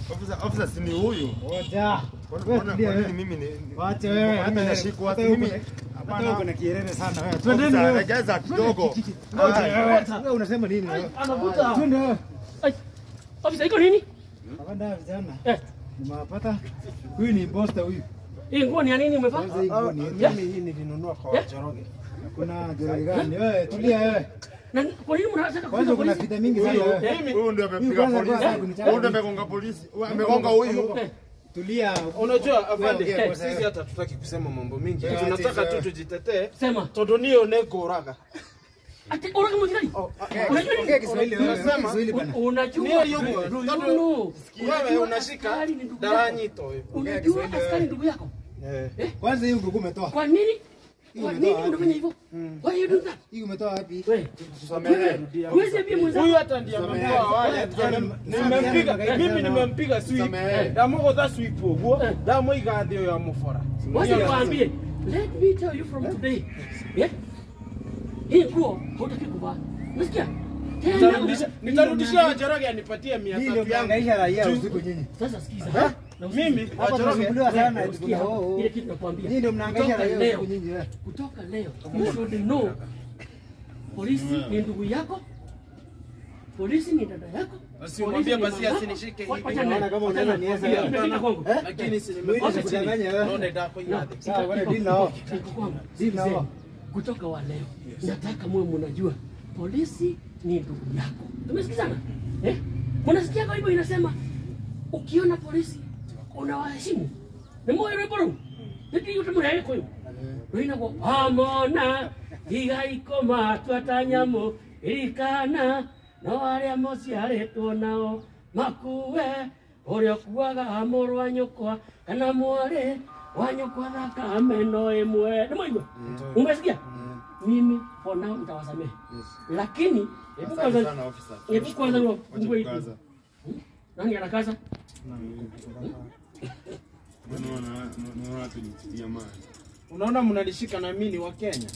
Officer, officer si ni huyu. Ngoja. Mbona- Wewe mbona- tulia kwa nini wewe. mimi ni Wacha wewe mimi hata nashikwa hata wapi? wewe Mimi uko- hata hapana. wewe uko na kielele sana wewe. Officer, Twendeni wewe. regeza kidogo. Ngoja Ai. wewe. Wewe unasema nini wewe? Anavuta. Twende wewe. Ai, Ofisa iko nini? Hapana vijana. Eh, Nimewapata. Huyu ni imposter huyu. hii nguo ni ya nini umevaa? Kwanza hii nguo ni yetu. Yeah. hii nilinunua kwa Yeah. Wachoroge. Kuna jori gani? Wewe tulia wewe. Na kwa nini mnataka Kwanza kupiga kuna polisi? vita mingi sana wewe. Eh, Huyu ndio Huyu amepiga kwanza polisi. kwanza kunichapa. Huyu ndio amegonga polisi. Huyu amegonga huyu. eh, Tulia. Unajua afande, Wewe, eh, wewe, sisi hata tutaki kusema mambo mingi. Wewe, Tunataka ati, tu tujitetee. Sema. Tondu niyo nekoraga. Ati ona kama jirani. Unajua nini? Ongea Kiswahili wewe. Unasema- Ongea Kiswahili bana. Unajua Niyo yuko. Ru- Tondu Yunu. wewe Unajua unashika askari ni ndugu yako. daranyito huyo. Unajua Kiswahili wewe. askari ndugu yako. Eh. Kwanza hii nguo umetoa. Kwa nini? Hii Kwa umetoa nini wapi? unafanya hivyo? Why you do that? Hii umetoa wapi? Wewe. Tusamehe. Huwezi ambia mwenzako. Huyu hata ndiye amemtoa wale. Nimempiga, mimi nimempiga sweep. Samehe. Ndamugutha sweep uguo. Ndamuiga thĩ ũyũ amũbora. Wacha niwaambie. Let me tell you from today. Yeah? Hii nguo hutaki kuvaa. Unasikia? Tena Nitarudisha- Nitarudishia Wachoroge anipatie mia Hii ndio tatu yangu. mnaangaisha raia usiku nyinyi. Sasa sikiza. Na usikie. Mimi Hapa Wachoroge tunasumbuliwa sana eti Usikia kuna oh, oh. ile kitu nakwambia. Hii ndio mnaangaisha Kutoka raia leo. usiku nyinyi wewe. Kutoka leo. You should know. Polisi ni ndugu yako. Polisi ni dada yako. Usimwambie Polisi ni basi mama asinishike yako. hivi. Wacha Naona naye. kama Wacha unaweza naye. niesa. Imefika kwangu. Eh? lakini si Mwili nimekosa kudanganya chini. wewe. Ndio ndako yade. Sawa, bwana deal nao. Niko kwangu. Deal nao. Sikizeni. Kutoka wa leo nataka muwe mnajua polisi ni ndugu yako. Tumesikizana? Eh? Mnasikia kwa hivyo inasema ukiona polisi unawaheshimu. Ni moyo rwĩmbo Nĩkĩ yote mũrege kũyũ rũinagwo amona igaiko matwata nyamũ irikana no arĩa mũciarĩtwo nao makue ũrĩa ũkuaga mũrũ wa nyũkwa kana mwarĩ wa nyũkwa thakame no ĩmwe nĩ mwaigua umesikia mimi for now nitawasamehe lakini hebu Asante kwanza sana officer. hebu kwanza Wacha wafungue hii kukaza. nani anakaza Unaona unaona tulitia mali. Unaona mnanishika na mimi ni wa Kenya.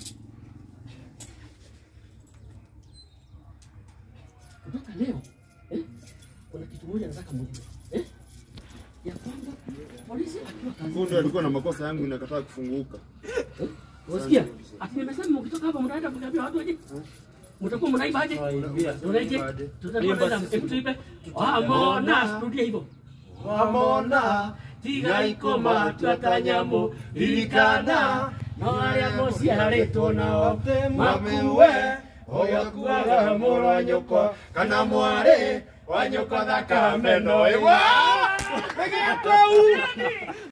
kutoka leo eh, kuna kitu moja nataka mjue eh, ya kwamba polisi akiwa Huyu kazini, ndio alikuwa na makosa yangu inakataa kufunguka. unasikia ati nimesema mkitoka hapa mtaenda kuambia watu aje, mtakuwa mnaiba aje, unaije, tutakuwa tunaenda hebu tuipe amona, rudia hivyo Wamona tiga ikoma twatanyamo irikana no arĩa mũciarĩtwo nao makue ũyũ kuaga mũrũ wa nyũkwa kana mwarĩ wa nyũkwa thakame no ĩmwe